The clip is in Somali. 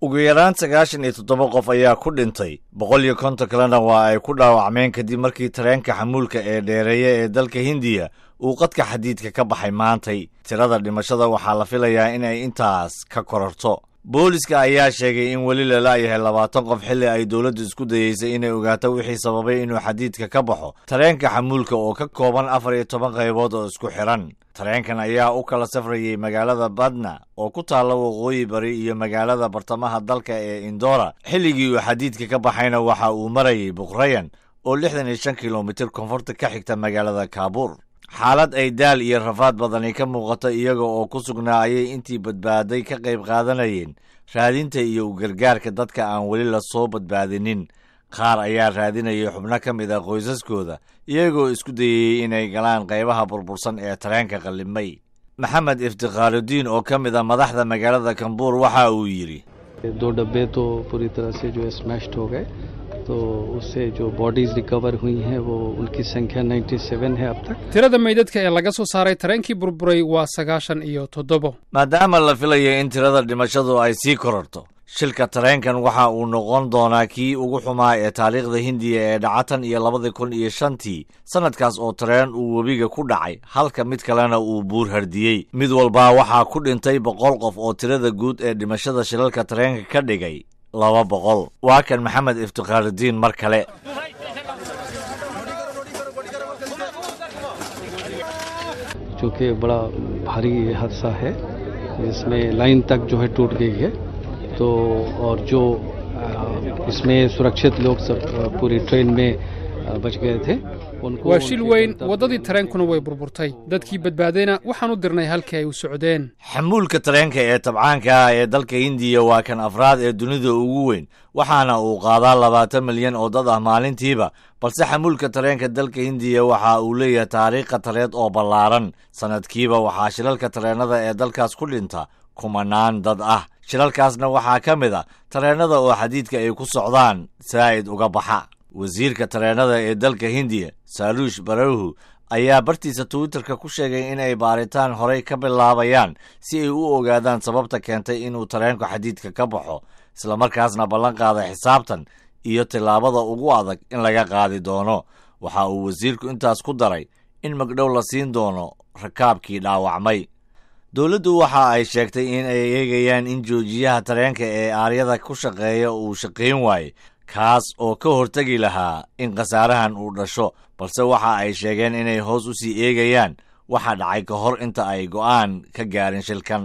ugu yaraan sagaashan iyo toddoba qof ayaa ku dhintay boqol iyo konton kalena waa ay ku dhaawacmeen kadib markii tareenka xamuulka ee dheereeya ee dalka hindiya uu qadka xadiidka ka baxay maantay tirada dhimashada waxaa la filayaa in ay intaas ka kororto booliska ayaa sheegay in weli lala-yahay labaatan qof xilli ay dowladdu isku dayeysay inay ogaato wixii sababay inuu xadiidka ka baxo tareenka xamuulka oo ka kooban afar iyo toban qaybood oo isku xidhan tareenkan ayaa u kala safrayay magaalada badna oo ku taalla waqooyi bari iyo magaalada bartamaha dalka ee indora xilligii uu xadiidka ka baxayna waxa uu marayay buqrayan oo lixdan iyo shan kilomitir koonfurta ka xigta magaalada kaabuur xaalad ay daal iyo rafaad badani ka muuqato iyaga oo ku sugnaa ayay intii badbaaday ka qayb qaadanayeen raadinta iyo u gargaarka dadka aan weli la soo badbaadinin qaar ayaa raadinayay xubno ka mid ah qoysaskooda iyagoo isku dayayey inay galaan qaybaha burbursan ee tareenka qallimay maxamed iftikhaarudiin oo ka mid ah madaxda magaalada kambuur waxa uu yidhi दो डब्बे तो पूरी तरह से जो है स्मैश्ड हो गए तो उससे जो बॉडीज रिकवर हुई हैं वो उनकी संख्या 97 है अब तक tirada meydadka ee laga soo saaray tareenkii burburay waa sagaashan iyo toddobo maadaama la filayo in tirada dhimashadu ay sii kororto shilka tareenkan waxa uu noqon doonaa kii ugu xumaa ee taariikhda hindiya ee dhacatan iyo labadii kun iyo shantii sannadkaas oo tareen uu webiga ku dhacay halka mid kalena uu buur hardiyey mid walbaa waxaa ku dhintay boqol qof oo tirada guud ee dhimashada shilalka tareenka ka dhigay laba boqol waa kan maxamed iftikhaarudiin mar kale जो कि बड़ा भारी हादसा है जिसमें लाइन तक जो है टूट गई है तो और जो अ, इसमें सुरक्षित लोग सब अ, पूरी ट्रेन में अ, बच गए थे उनको waa shil उनके weyn गंतव्य- waddadii tareenkuna way burburtay dadkii badbaadayna waxaan u dirnay halkii ay u socdeen xamuulka tareenka ee tabcaanka ah ee dalka hindiya waa kan afraad ee dunida ugu weyn waxaana uu qaadaa labaatan milyan oo dad ah maalintiiba balse xamuulka tareenka dalka hindiya waxa uu leeyahay taariikh khatareed oo ballaaran sannadkiiba waxaa shilalka tareennada ee dalkaas ku dhinta kumanaan dad ah shilalkaasna waxaa ka mid a tareennada oo xadiidka ay ku socdaan saa'id uga baxa wasiirka tareennada ee dalka hindiya saaluush barahu ayaa bartiisa twitterka ku sheegay inay baaritaan horey ka bilaabayaan si ay u ogaadaan sababta keentay inuu tareenku xadiidka ka baxo islamarkaasna ballan qaada xisaabtan iyo tillaabada ugu adag in laga qaadi doono waxa uu wasiirku intaas ku daray in magdhow la siin doono rakaabkii dhaawacmay dowladdu waxa ay sheegtay in ay eegayaan in joojiyaha tareenka ee aaryada ku shaqeeya uu shaqayn waaye kaas oo ka hortegi lahaa in khasaarahan uu dhasho balse waxa ay sheegeen inay hoos u sii eegayaan waxa dhacay ka hor inta ay go'aan ka gaarin shilkan